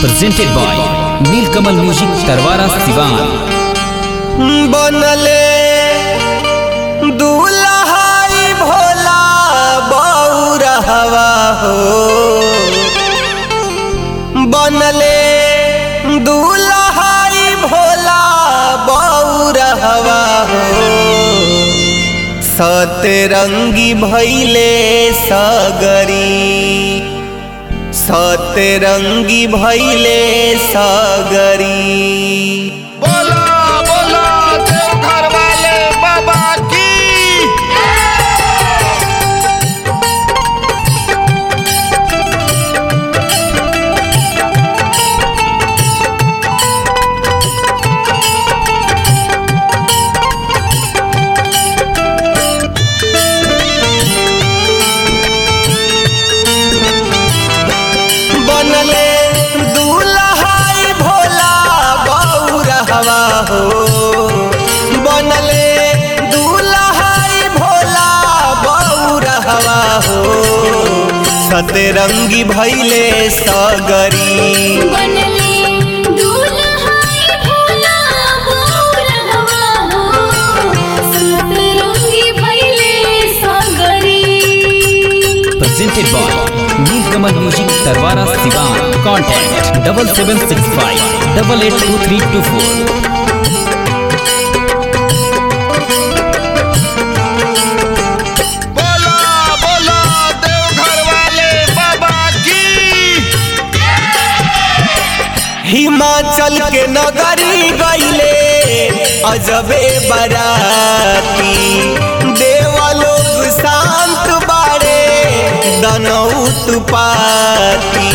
presented by Nilkamal Music Tarwara Sivan. बनले दूल्हाई भोला बौरहवा हो बनले दूल्हाई भोला बौरहवा हो सतरंगी भैले सगरी सतरंगी भैले सगरी बोला बोला देवघर वाले बाबा की बनले दूल्हाई भोला बौरहवा हो बनले दूल्हाई भोला बौरहवा हो सतरंगी भैले सगरी बनले दूल्हाई भोला बौरहवा हो सतरंगी भइले सगरी Presented by Nilkamal Music Tarwara Sivan. Contact double seven six five double eight two three two four. बोला बोला देवघर वाले बाबा की हिमाचल के नगरी गईले अजबे बराती देवलोक शांत बाड़े दनौत पाती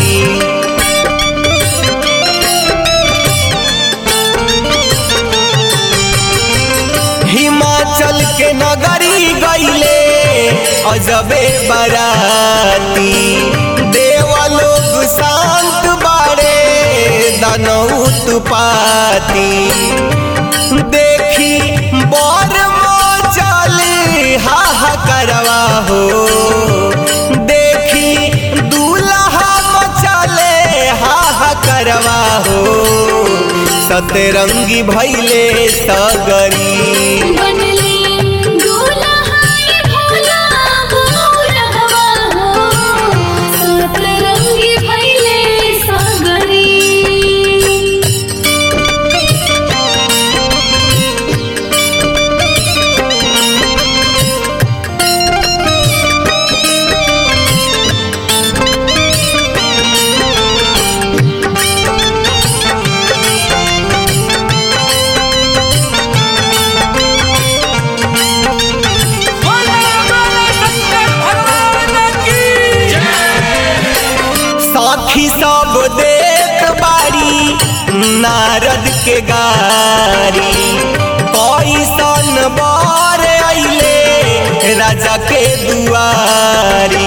हिमाचल के नगरी गईले अजबे बराती देवलोक शांत बाड़े दनौत पाती देखी बर चली हा करवा हो देखी दूल्हा मचले हा करवा हो सतरंगी भैले सगरी बनले दूल्हाई भोला बौरहवा हो सतरंगी भइले सगरी साखी सब देख बारी नारद के गारी कैसन बार अइले राजा के दुआरी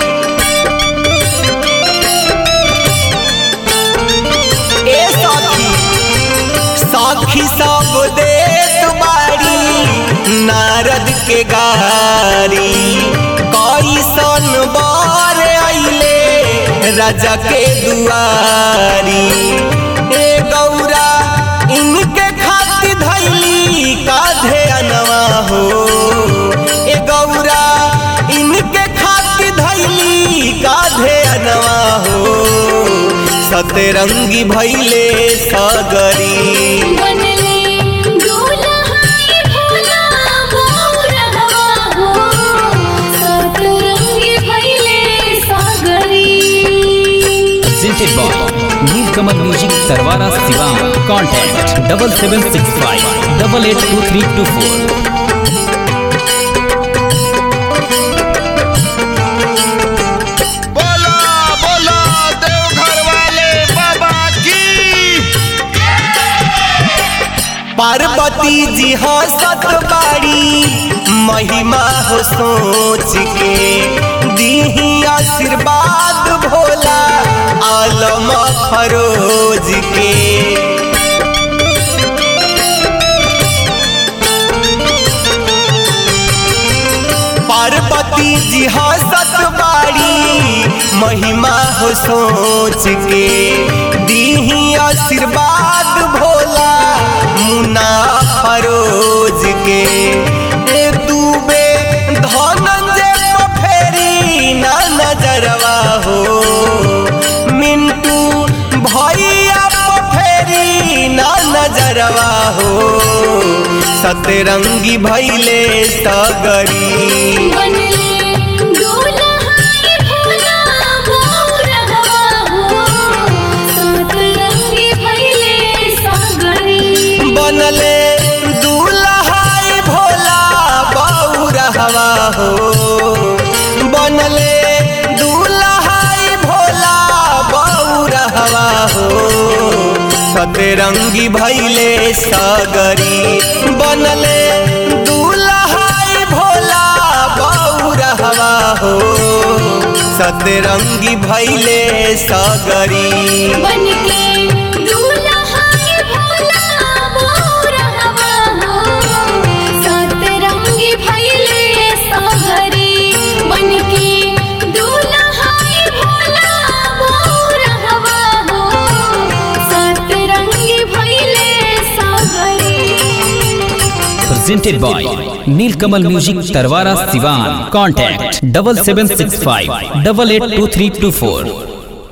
ए साखी साखी सब देख बारी नारद के गारी कैसन बार अइले राजा के दुआरी ए गौरा इनके खातिर धैली काधे अनवा हो ए गौरा इनके खातिर धैली काधे अनवा हो सतरंगी भैले सगरी बनले दूल्हाई भोला बौरहवा हो सतरंगी भइले सगरी Presented by Nilkamal Music Tarwara Sivan. Contact double seven six five double eight two three two four. बोला बोला देवघर वाले बाबा की पार्वती जी हंसत बाड़ी महिमा हो सोच के दीही आशीर्वाद भोला आलम फरोज के पार्वती जी हंसत बाड़ी महिमा हो सोच के दीही आशीर्वाद भोला मुना फरोज के ए दूबे धनंजय फेरी ना नजरवा हो मिंटू भैया फेरी ना नजरवा हो सतरंगी भैले सगरी बनले दुल्हाई भोला बौरहवा हो सतरंगी भइले सागरी बनले दूल्हाई भोला बौरहवा हो बनले दूल्हाई भोला बौरहवा हो सतरंगी भैले सगरी बनले दूल्हाई भोला बौरहवा हो सतरंगी भैले सगरी बनके दुल्हाई भोला बौरहवा हो सतरंगी भइले सागरी बनके दुल्हाई भोला बौरहवा हो सतरंगी भइले सागरी presented by Nilkamal Music Tarwara Sivan. Contact double seven six five double eight two three two four.